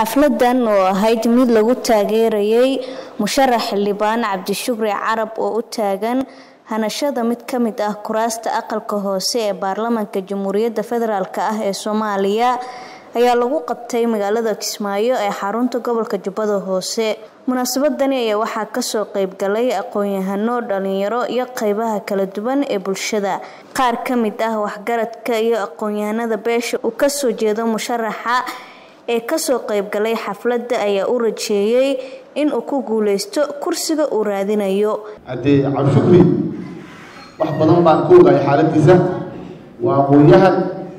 xafladan oo ahayd mid lagu taageerayay musharax xildhibaan cabdishukri carab oo u taagan hanashada mid ka mid ah kuraasta aqalka hoose ee baarlamaanka jamhuuriyadda federaalk ah ee soomaaliya ayaa lagu qabtay magaalada kismaayo ee xarunta gobolka jubbada hoose munaasabadani ayaa waxaa kasoo qeybgalay aqoon-yahano dhalinyaro iyo qeybaha kala duwan ee bulshada qaar ka mid ah waxgaradka iyo aqoon-yahanada beesha uu kasoo jeedo musharaxa ee kasoo qeybgalay xafladda ayaa u rajeeyey in uu ku guuleysto kursiga uu raadinayo haddee cabdishukri wax badan baan ka ogahay xaaladiisa waa aqoon-yahan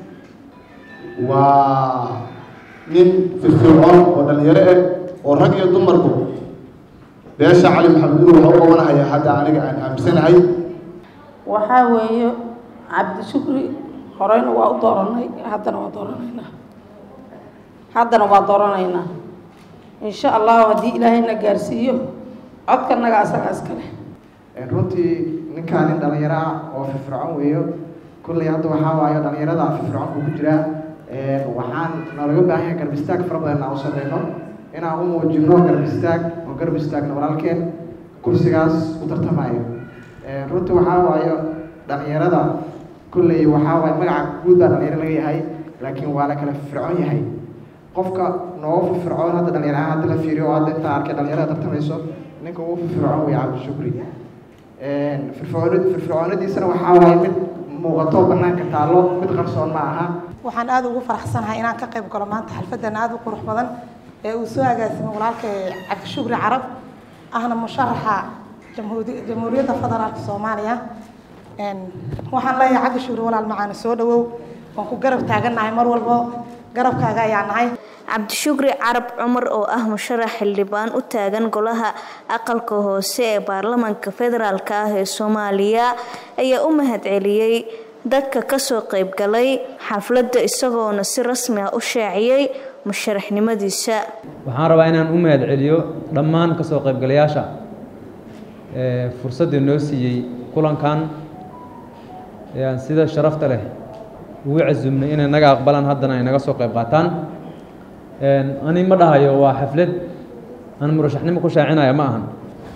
waa nin firfircoon oo dhalinyaro ah oo rag iyo dumarku beesha cali maxamed inu waxa u qabanahaya hadda aniga aan aaminsanahay waxaa weeye cabdishukri horeyna waa u dooranay haddana waa dooranaynaa haddana waa dooranaynaa insha allahu haddii ilaahayna gaarsiiyo codkanaga asaga iskale runtii ninkaan nin dhalinyaro ah oo firfircoon weeyo kulley hadda waxaa waayo dhalinyarada firfircoonku ku jiraa waxaan noolaga baahan yahay garab istaag fara badan inaan u sameyno inaan u muujino garab istaag oo garab istaagno walaalkeen kursigaas u tartamayo runtii waxaa waayo dhalinyarada kulley waxaa waayo magaca guud baa dhalinyaro laga yahay laakiin waa la kala firfircoon yahay qofka noogu firfircoon hadda dhalinyaraha hadda la fiiriyo oo hadda intaa arkay dhalinyarada tartamayso ninka ugu firfircoon weeye cabdishukri firfircoon firfircoonadiisana waxaa waaye mid muuqato banaanka taallo mid qarsoon ma aha waxaan aada ugu faraxsanahay inaan ka qayb galo maanta xalfadan aada u qurux badan ee uu soo agaasimay walaalka cabdishukri carab ahna musharaxa jamhuuriyadda federaalka soomaaliya waxaan leeyahay cabdishukri walaal macaana soo dhawow waan ku garab taagannahay mar walbo garabkaaga ayaa nahay cabdishukri carab cumar oo ah musharax xildhibaan u taagan golaha aqalka hoose ee baarlamaanka federaalk ah ee soomaaliya ayaa u mahadceliyey dadka kasoo qeybgalay xafladda isagoona si rasmi ah u shaaciyey musharaxnimadiisa waxaan rabaa inaan u mahad celiyo dhammaan kasoo qeybgalayaasha fursadda noo siiyey kulankan aan sida sharafta leh ugu casumnay inay naga aqbalaan haddana ay naga soo qeyb qaataan ani ma dhahayo waa xaflad aan murashaxnimo ku shaacinaya ma ahan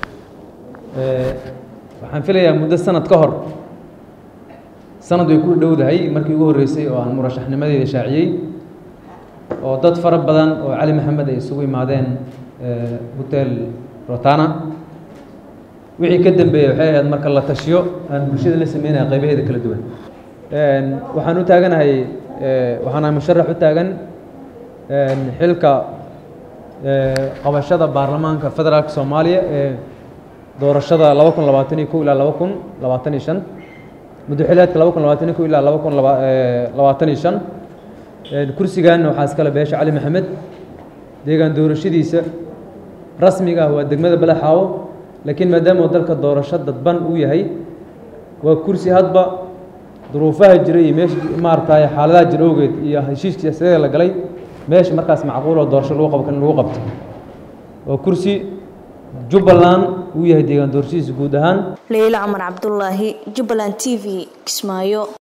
waxaan filayaa muddo sanad ka hor sanad way ku dhowdahay markii ugu horreysay oo aan murashaxnimadeeda shaaciyey oo dad fara badan oo cali maxamed ay isugu imaadeen hotel rotana wixii ka dambeeyey waxay ahayd marka la tashiyo aan bulshada la sameynaya qaybaheeda kala duwan waxaan u taaganahay waxaana musharax u taagan xilka qabashada baarlamaanka federaalka soomaaliya ee doorashada laba kun labaatan iyo kow ilaa laba kun labaatan iyo shan muddoxileedka laba kun labaatan iyo kow ilaa laba kun labaatan iyo shan kursigan waxaa iskale beesha cali maxamed deegaan doorashadiisa rasmiga ah waa degmada balaxaawo laakiin maadaama dalka doorasho dadban uu yahay waa kursi hadba duruufaha jira iyo meesha maaragtay xaaladaha jira awgeed iyo heshiiskii siyaasadeeda la galay meesha markaas macquul oo doorasho lagu qabo kan lagu qabto waa kursi jubbaland uu yahay deegaan doorashadiisa guud ahaan leyla cumar cabdulaahi jubbaland t v kismaayo